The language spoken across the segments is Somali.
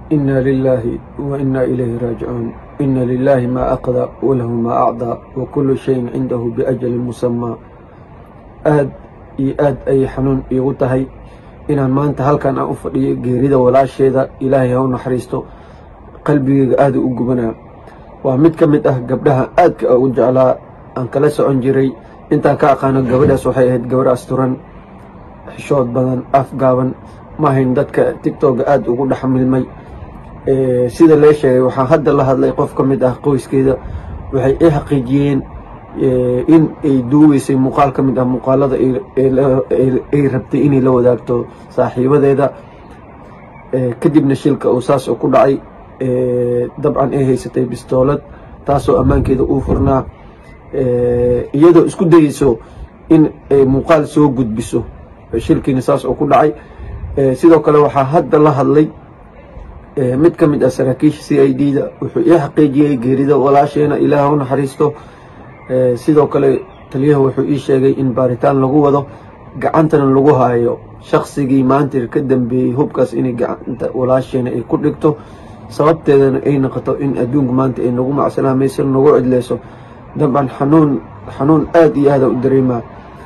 إنا لله وإنا إليه راجعون إن لله ما أقضى وله ما أعطى وكل شيء عنده بأجل مسمى aad iyo aad ayay xanuun iigu tahay inaan maanta halkan aan u fadhiyo geerida walaasheeda ilaahay ha u naxariisto qalbigeyga aada u gubanaa waa mid ka mid ah gabdhaha aadka ugu jeclaa aan kala socon jiray intaan ka aqaano gabadhaas waxay ahayd gabadh asturan xishood badan afgaaban maahayn dadka tigtooga aada ugu dhex milmay sida lee sheegay waxaan hadda la hadlay qof ka mid ah qoyskeeda waxay i xaqiijiyeen in ay duugeysay muuqaal ka mid ah muuqaalada ay rabtay inay la wadaagto saaxiibadeeda kadibna shilka uu saas ku dhacay dabcan ay haysatay bistoolad taasoo ammaankeeda uu furnaa iyadoo isku dayeyso in ay muuqaal soo gudbiso shilkiina saas oo ku dhacay sidoo kale waxaa hadda la hadlay mid ka mid ah saraakiisha c i d da wuxuu ii xaqiijiyey geerida walaasheena ilaah u naxariisto sidoo kale taliyaha wuxuu ii sheegay in baaritaan lagu wado gacantana lagu haayo shaqsigii maanta ka dambeeyey hubkaas inay gacanta walaasheena ay ku dhigto sababteedana ay noqoto in adduunka maanta ay nagu macsalaamayso nagu cidleyso dabcan xanuun xanuun aada iyo aada u dareemaa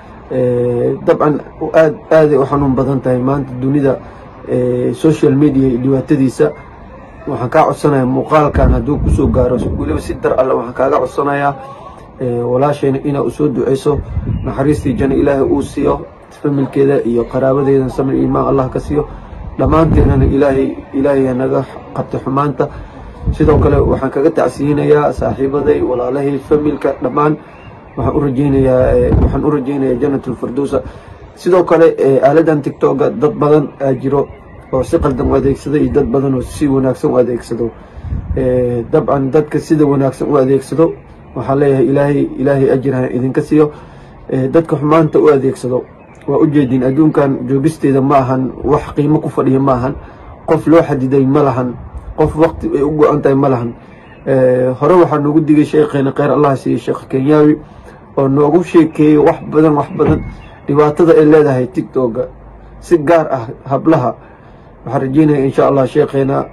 dabcan aad aaday u xanuun badan tahay maanta dunida social media iyo dhibaatadiisa waxaan kaa codsanayaa muuqaalkan hadduu kusoo gaaro weliba si dar alle waxaan kaaga codsanayaa walaashayna inaa usoo duceyso naxariistii jana ilaahay uu siiyo familkeeda iyo qaraabadeeda samir imaan allah ka siiyo dhammaanteennana ilaahay ilaahay naga qabta xumaanta sidoo kale waxaan kaga tacsiyinayaa saaxiibaday walaalahay familka dhammaan waxaan u rajeynayaa waxaan u rajeynayaa janatulfirdowsa sidoo kale aaladan tigtoga dad badan aa jiro oo si qaldan u adeegsado iyo dad badan oo si wanaagsan u adeegsado dabcan dadka sida wanaagsan u adeegsado waxaan leeyahay ilaahay ilaahay ajirha idinka siiyo dadka xumaanta u adeegsado waa ujeedin adduunkan joogisteeda ma ahan wax qiimo ku fadhiya ma ahan qof loo xadiday ma lahan qof waqti ay u go-an tahay ma lahan hore waxaa noogu digay sheekheena kheyr allah siiye sheekh kenyaawi oo noogu sheekeeyey wax badan wax badan dhibaatada ay leedahay tigtoga si gaar ah hablaha waxaan rajeynaya insha allah sheekheena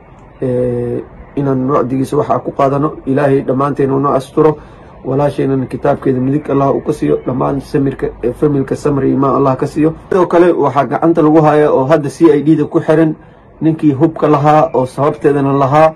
inaan wacdigiisa waxaa ku qaadano ilaahay dhammaanteena unoo asturo walaasheenana kitaabkeeda midig allah uu ka siiyo dhammaan samirka familka samri imaan allah ka siiyo sidoo kale waxaa gacanta lagu haya oo hadda c i d da ku xiran ninkii hubka lahaa oo sababteedana lahaa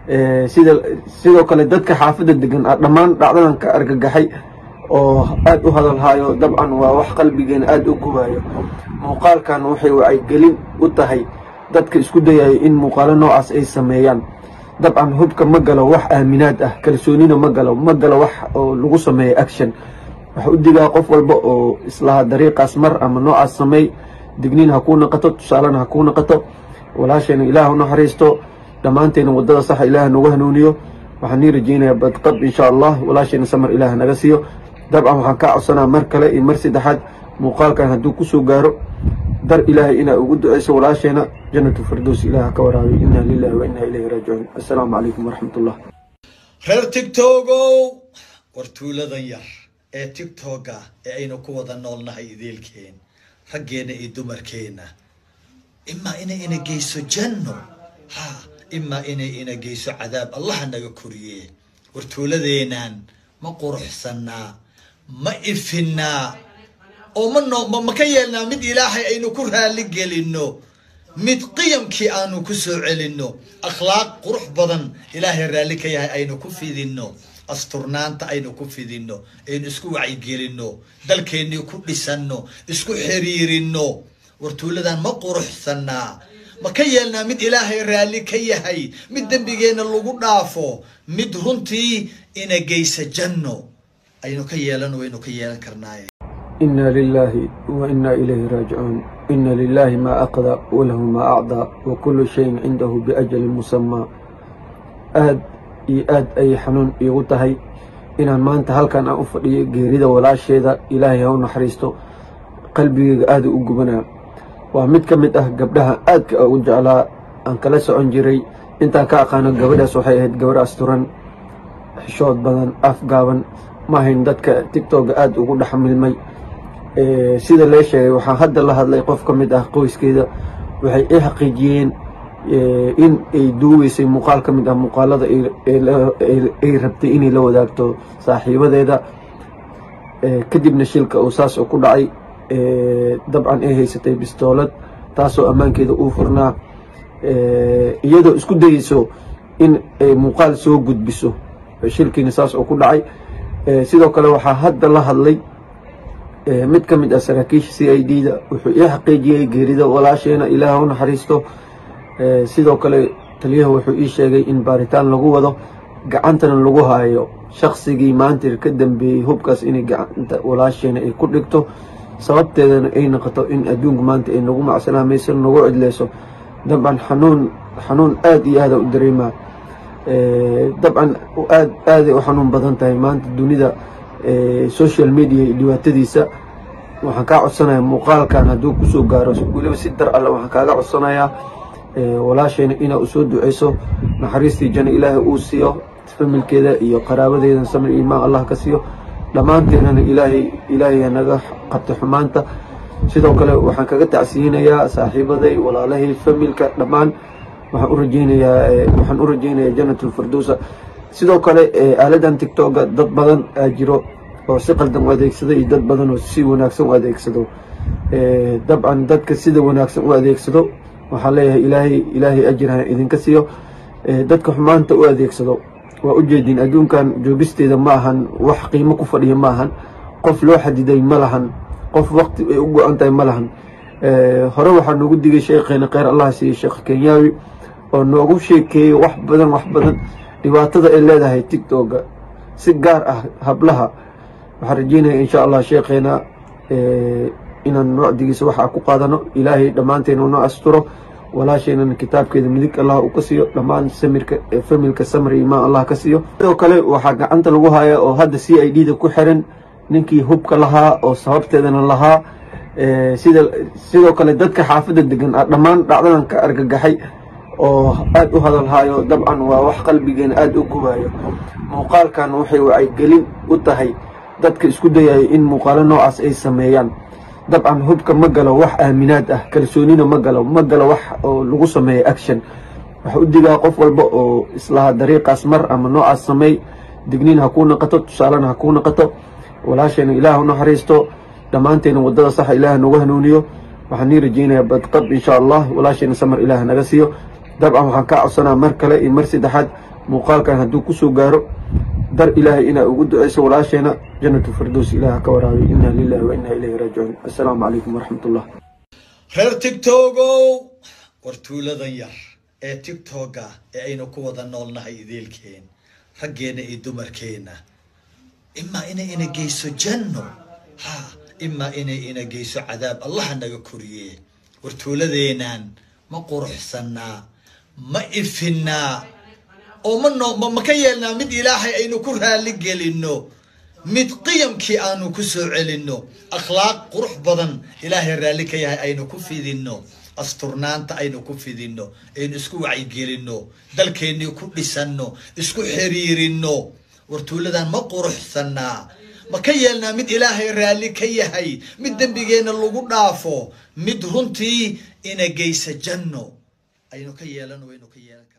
sida sidoo kale dadka xaafadda degan dhammaan dhacdadan ka argagaxay oo aada u hadalhaayo dabcan waa wax qalbigeena aada u gubaayo muuqaalkan waxay wacyigelin u tahay dadka isku dayayo in muuqaalo noocaas ay sameeyaan dabcan hubka ma galo wax aaminaad ah kalsoonina ma galo ma galo wax oo lagu sameeyo action waxa u digaa qof walba oo islaha dariiqaas mar ama noocaas sameey digniin ha kuu naqato tusaalena ha kuu naqato walaasheena ilaah u naxariisto dhammaanteena waddada saxa ilaah noogu hanuuniyo waxaan nii rajeynayaa badqab insha allah walaasheena samar ilaah naga siiyo dabcan waxaan kaa codsanaa mar kale iyo mar saddexaad muuqaalkan hadduu kusoo gaaro dar ilaahay inaa ugu duceyso walaasheena janatu firdows ilaah ka waraabiy inna lilahi wa inna ilayhi raajicuun assalaamu calaykum waraxmatullah reer tigtogow war tuuladan yar ee tigtoga ee aynu ku wada noolnahay ideelkeen raggeena iyo dumarkeena imaa inay ina geyso janno ha imaa inay ina geyso cadaab allaha naga koriye war tuuladeenan ma quruxsanaa ma ifinaa oo ma noo ma ka yeelnaa mid ilaahay aynu ku raali gelino mid qiyamkii aanu ku soo celino akhlaaq qurux badan ilaahay raalli ka yahay aynu ku fidino asturnaanta aynu ku fidino aynu isku wacyigelino dalkeennii ku dhisano isku xiriirino wartuuladan ma quruxsanaa ma ka yeelnaa mid ilaahay raalli ka yahay mid dembigeenna lagu dhaafo mid runtii ina geysa janno aynu ka yeelan waynu ka yeelan karnaaye إنا لله وإنا إليه راجعون إن لله ما أقضى وله ما أعطى وكل شيء عنده بأجل مسمى aad iyo aad ayay xanuun iigu tahay inaan maanta halkan aan u fadhiyo geerida walaasheeda ilaahay ha u naxariisto qalbigeyga aada u gubanaa waa mid ka mid ah gabdhaha aadka ugu jeclaa aan kala socon jiray intaan ka aqaano gabadhaas waxay ahayd gabarh asturan xishood badan afgaaban maahayn dadka tigtoga aada ugu dhex milmay sida lee sheegay waxaan hadda la hadlay qof ka mid ah qoyskeeda waxay i xaqiijiyeen in ay duugeysay muuqaal ka mid ah muuqaalada ay rabtay inay la wadaagto saaxiibadeeda kadibna shilka uu saas oo ku dhacay dabcan ay haysatay bistoolad taasoo ammaankeeda uu furnaa iyadoo isku dayeyso in ay muuqaal soo gudbiso shilkiina saas oo ku dhacay sidoo kale waxaa hadda la hadlay mid ka mid ah saraakiisha c i d da wuxuu ii xaqiijiyey geerida walaasheena ilaah u naxariisto sidoo kale taliyaha wuxuu ii sheegay in baaritaan lagu wado gacantana lagu haayo shaqsigii maanta ka dambeeyey hubkaas inay gacanta walaasheena ay ku dhigto sababteedana ay noqoto in adduunku maanta ay nagu macsalaamayso nagu cidleyso dabcan xanuun xanuun aada iyo aada u dareemaa dabcan aad aaday u xanuun badan tahay maanta dunida social media iyo dhibaatadiisa waxaan kaa codsanayaa muuqaalkan hadduu kusoo gaaro weliba si dar alle waxaan kaaga codsanayaa walaashayna inaa usoo duceyso naxariistii jana ilaahay uu siiyo familkeeda iyo qaraabadeeda samir imaan allah ka siiyo dhammaanteennana ilaahay ilaahay naga qabta xumaanta sidoo kale waxaan kaga tacsiyinayaa saaxiibaday walaalahay familka dhammaan waxaan u rajeynayaa waxaan u rajeynayaa janatulfirdowsa sidoo kale aaladan tictoga dad badan aa jiro oo si qaldan u adeegsado iyo dad badan oo si wanaagsan u adeegsado dabcan dadka sida wanaagsan u adeegsado waxaan leeyahay ilaahay ilaahay ajirha idinka siiyo dadka xumaanta u adeegsado waa ujeedin adduunkan joogisteeda ma ahan wax qiimo ku fadhiya ma ahan qof loo xadiday ma lahan qof waqti ay u go-an tahay ma lahan hore waxaa noogu digay sheekheena kheyr allah siiye sheekh kenyaawi oo noogu sheekeeyey wax badan wax badan dhibaatada ay leedahay tictoga si gaar ah hablaha waxaan rajeynaya insha allah sheekheena inaan wacdigiisa waxa ku qaadano ilaahay dhammaanteena noo asturo walaasheenana kitaabkeeda midig allah uu ka siiyo dhammaan samirka familka samr imaan allah ka siiyo sidoo kale waxaa gacanta lagu haya oo hadda c i d da ku xiran ninkii hubka lahaa oo sababteedana lahaa sida sidoo kale dadka xaafadda degan dhammaan dhacdadan ka argagaxay oo aada u hadalhaayo dabcan waa wax qalbigeena aada u gubayo muuqaalkan waxay wacyigelin u tahay dadka isku dayayo in muuqaalo noocaas ay sameeyaan dabcan hubka ma galo wax aaminaad ah kalsoonina ma galo ma galo wax oo lagu sameeyo action waxa u digaa qof walba oo islaha dariiqaas mar ama noocaas sameey digniin ha kuu naqato tusaalena ha kuu naqato walaasheena ilaah u naxariisto dhammaanteena waddada saxa ilaah noogu hanuuniyo waxaan nii rajeynayaa badqab insha allah walaasheena samar ilaah naga siiyo dabcan waxaan kaa codsanaa mar kale iyo mar saddexaad muuqaalkan hadduu kusoo gaaro dar ilaahay inaa ugu duceyso walaasheena janatu firdows ilaah ka waraabiy inna lilahi wa inna ilayhi raajicuun assalaamu calaykum waraxmatullah reer tigtogow war tuuladan yar ee tigtoga ee aynu ku wada noolnahay ideelkeen raggeena iyo dumarkeena imaa inay ina geyso janno ha imaa inay ina geyso cadaab allaha naga koriye war tuuladeenan ma quruxsanaa ma ifinaa oo ma noo ma ka yeelnaa mid ilaahay aynu ku raali gelino mid qiyamkii aanu ku soo celinno akhlaaq qurux badan ilaahay raalli ka yahay aynu ku fidinno asturnaanta aynu ku fidinno aynu isku wacyigelinno dalkeennii ku dhisanno isku xiriirinno wartuuladan ma quruxsanaa ma ka yeelnaa mid ilaahay raalli ka yahay mid dembigeenna lagu dhaafo mid runtii ina geysa janno aynu ka yeelano waynu ka yeelan kara